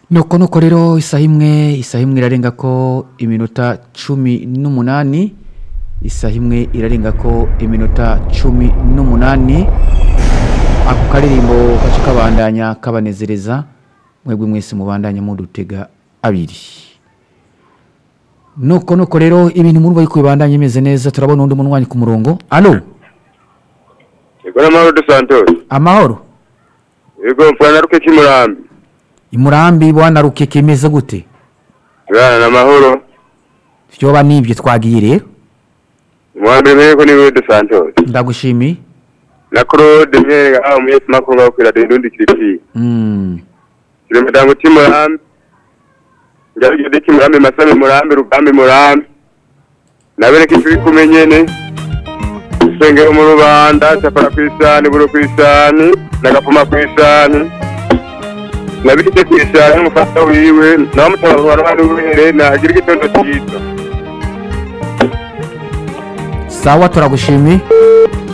nuko nuko rero isaha imwe isaha imwe irarenga ko iminota cumi n'umunani isaha imwe irarenga ko iminota cumi n'umunani ako karirimbo gace kabandanya kabanezereza mwebwe mwese mubandanya mudutega abiri nuko nuko rero ibintu muri bari kubandanya imeze neza turabona undi munwanyi ku murongo alo Yego n'amahoro de Santos. amahoro Yego mfana na Rukeki Murambi. imurambi bwana rukeke imeze gute Bwana n'amahoro. vyoba nibyo twagiye rero Murambi mbere ni wewe de Santos. ndagushimiye Na Claude Myere aho mu yesi makuru ngaho kwira ndundi kiripi. mm. Kire mudango ti Murambi. Ngarije de ki Murambi masame Murambi rugambi Murambi. Nabereke turi kumenyene. Senge mu rubanda chapara kwisani buru kwisani nagapuma kwisani. Nabirike kwisani umufata wiwe na mutaba wa rwanda wiwe na agira igitondo cyiza. sawa turagushimiye